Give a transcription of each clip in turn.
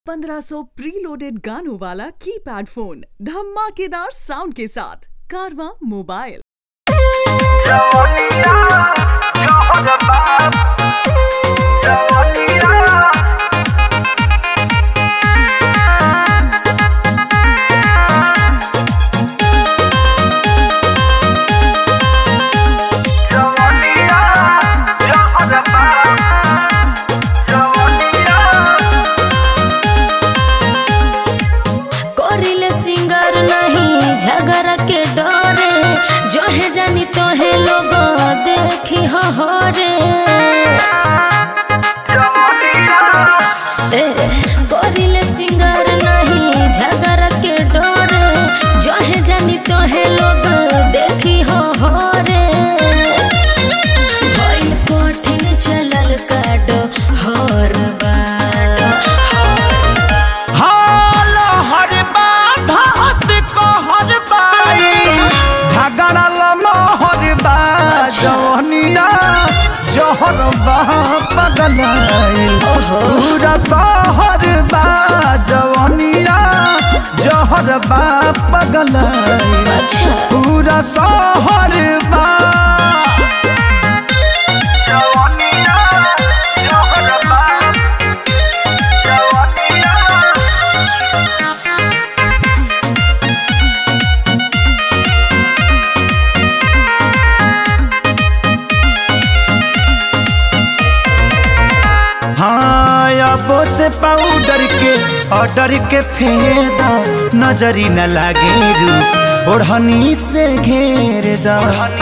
1500 preloaded गानों वाला keypad phone धमाकेदार साउंड के साथ कारवा मोबाइल जवनिया जहर बाप जवनिया जवनिया जहर बाप जवनिया करिले सिंगर नहीं झगड़ा के डरे जहे जानी तोहे लोग देखी हरे ए करिले सिंगर नहीं झगड़ा के डरे जहे जानी तोहे लोग देखी हरे भइल कठिन चलल काडो हर बार हर बार हाल हर बात कहर बाई झगड़ा लमहर बा जवनिया जहर बा पगलाई पूरा शहर बा जवनिया जहर बा पगलाई अच्छा पूरा शहर बा जवनिया जहर बा जवनिया हाँ अबो से पाउडर के ऑर्डर के फेदा नजरी न लागे रू ओढ़नी से घेर दा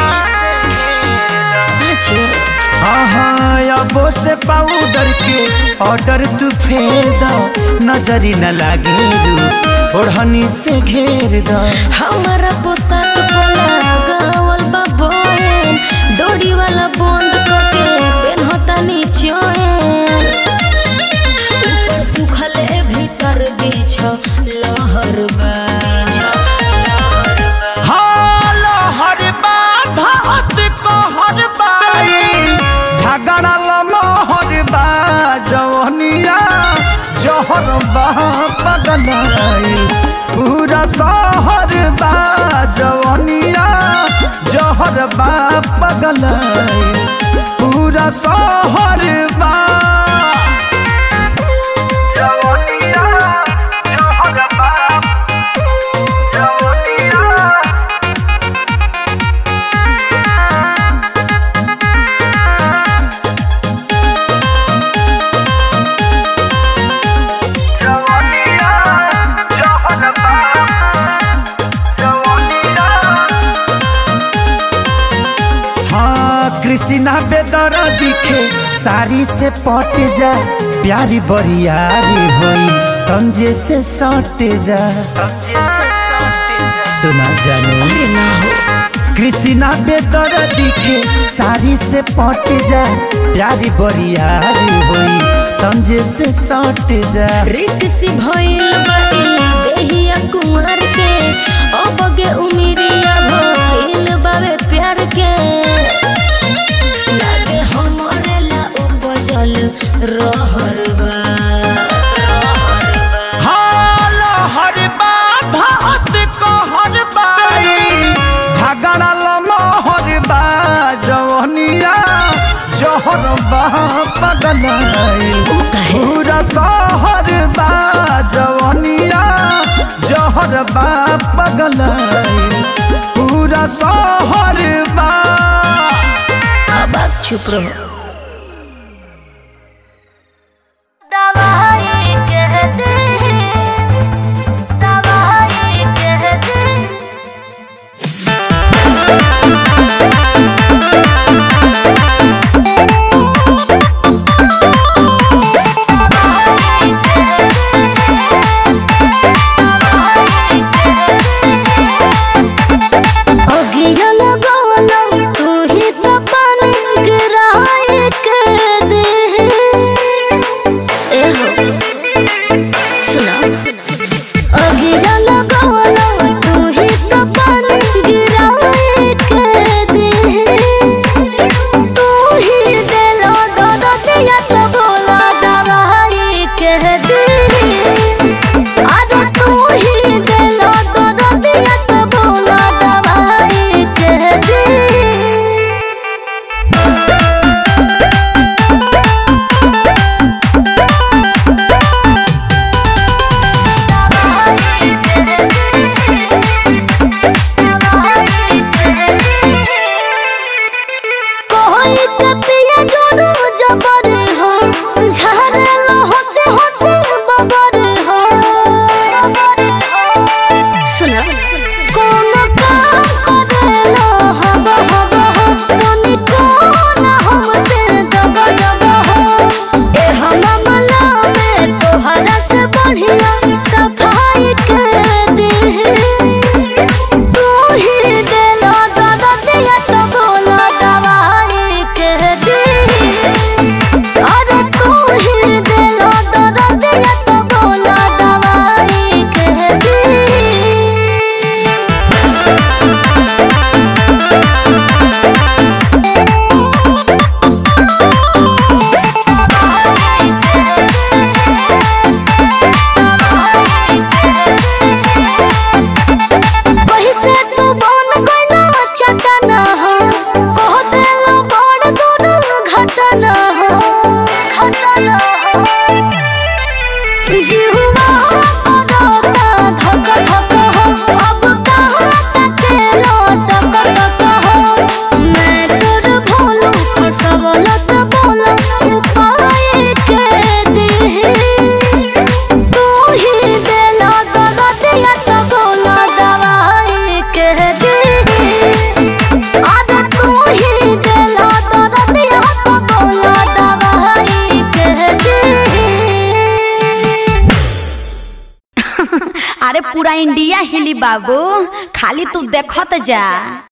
सच हाँ हाँ अबो से पाउडर के ऑर्डर तू फेर दा नजरी न लागे रू ओढ़नी से घेर दा हमारा पोशाक पोला गावल बा बोयन डोरी वाला बंद करके पेनहता नीचोयन ऊपर सुखले भीतर बीछ लहर बा लहर बा हाल हर बात कहर बाई झगड़ा लमहर बा जवनिया जहर बा पगलाई पूरा शहर बा जवनिया जहर बा पगलाई पूरा शहर बा जवनिया जहर बा जवनिया जवनिया जहर बा जवनिया हाँ कृष्णा बेदर दिखे साड़ी से पट जा प्यारी बरियारी होई संजय से सट जा संजय से सट जा सुना जानो अरे ना हो कृष्णा बेदर दिखे साड़ी से पट जा प्यारी बरियारी होई संजय से सट जा रित सी भइल बाई देहिया कुंवर के अबगे उमिरिया भइल बावे प्यार के लागे हमरे ला उपजल रहर बा रहर बा हाल हर बात कहर बाई झगड़ा लमहर बा जवनिया जहर बा पगलाई काहे? पूरा शहर बा जवनिया जहर बा पगलाई पूरा शहर बा अब आप चुप रहो दवाई कह दे दवाई कह दे अगिया लगावला तू ही तो पानी गिराए जिहुआ करता धक धक हो अब कहाँ तक लटक टक हो मैं तोर भोलू खसवलत बोला उपाय के दे तू ही देला दरदिया तो बोला दवाई के दे अरे तू ही देला दरदिया तो बोला दवाई के दे अरे पूरा इंडिया हिली बाबू खाली तू देखत जा